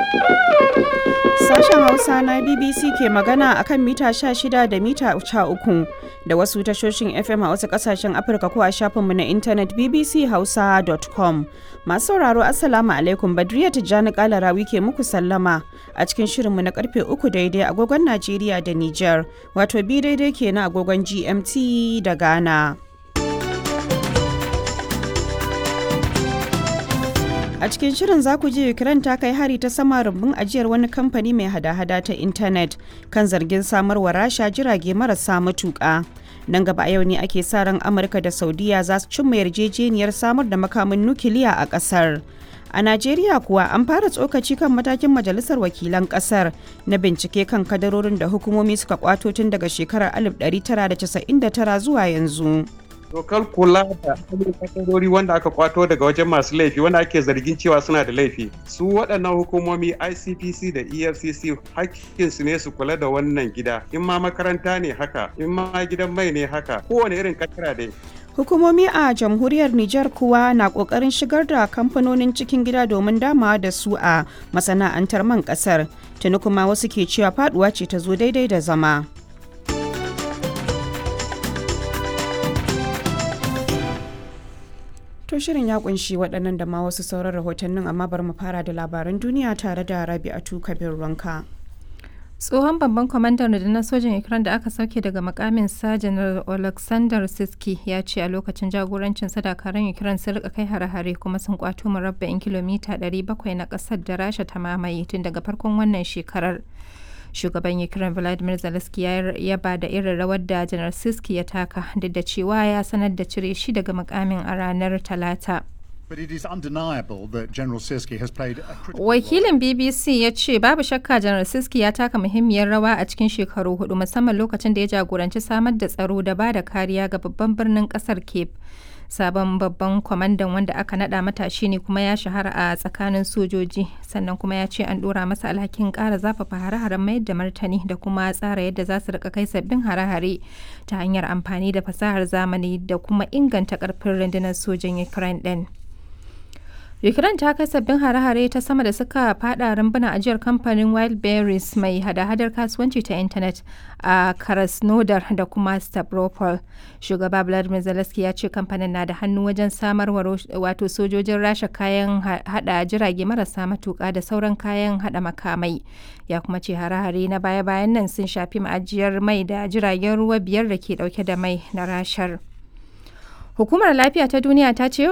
Sashen Hausa na BBC ke magana akan mita 16 da mita 13 da wasu tashoshin FM a wasu kasashen Afirka ko a shafinmu na intanet bbchausa.com. Masu sauraro Assalamu alaikum Badriya Tijjani Kalarawi ke muku sallama a cikin shirinmu na karfe 3 daidai agogon Najeriya da Nijar, wato bi daidai kenan agogon GMT da Ghana. A cikin shirin za ku ji Ukraine ta kai hari ta sama rumbun ajiyar wani kamfani mai hada-hada ta intanet kan zargin samarwa rasha jirage marasa matuƙa. Nan gaba a yau ne ake sa ran Amurka da Saudiya za su cimma yarjejeniyar samar da makamin nukiliya a ƙasar. A Najeriya kuwa an fara tsokaci kan matakin Majalisar Wakilan ƙasar na bincike kan kadarorin da hukumomi suka kwato tun daga shekarar 1999 zuwa yanzu. dokar kula da kadarori wanda aka kwato daga wajen masu laifi wanda ake zargin cewa suna da laifi su waɗannan hukumomi icpc da efcc hakkinsu ne su kula da wannan gida in ma makaranta ne haka in ma gidan mai ne haka kowane irin katara dai Hukumomi a jamhuriyar Nijar kuwa na kokarin shigar da kamfanonin cikin gida domin damawa da su a masana'antar man kasar. Tuni kuma wasu ke cewa faduwa ce ta zo daidai da zama. To shirin ya kunshi waɗannan da ma wasu sauran rahotannin amma bari mu fara da labaran duniya tare da Rabi'atu Kabir Ranka. tsohon babban kwamandan rundunar sojin ukraine da aka sauke daga makamin sa janar alexander siski ya ce a lokacin jagorancin sadakaran ukraine sun rika kai hare-hare kuma sun kwato murabba'in kilomita 700 na kasar da rasha ta mamaye tun daga farkon wannan shekarar shugaban ukraine vladimir zelensky ya yaba da irin rawar da janar siski ya taka duk da cewa ya sanar da cire shi daga makamin a ranar talata But it is undeniable that General Siski has played a critical Wakilin BBC ya ce babu shakka Janar Siski ya taka muhimmiyar rawa a cikin shekaru hudu musamman lokacin da ya jagoranci samar da tsaro da ba da kariya ga babban birnin kasar Cape. Sabon babban kwamandan wanda aka nada matashi ne kuma ya shahara a tsakanin sojoji sannan kuma ya ce an dora masa alhakin kara zafafa hare-haren mayar da martani da kuma tsara yadda za su rika kai sabbin hare-hare ta hanyar amfani da fasahar zamani da kuma inganta karfin rundunar sojin Ukraine din. Ukraine ta kai sabbin hare-hare ta sama da suka fada rumbuna ajiyar kamfanin Wildberries mai hada-hadar kasuwanci ta intanet a Krasnodar da kuma Stavropol. Shugaba Vladimir Zelensky ya ce kamfanin na da hannu wajen samarwa wato sojojin rasha kayan hada jirage marasa matuka da sauran kayan hada makamai. Ya kuma ce hare-hare na baya-bayan nan sun shafi ma'ajiyar mai da jiragen ruwa biyar da ke dauke da mai na rashar. Hukumar Lafiya ta Duniya ta ce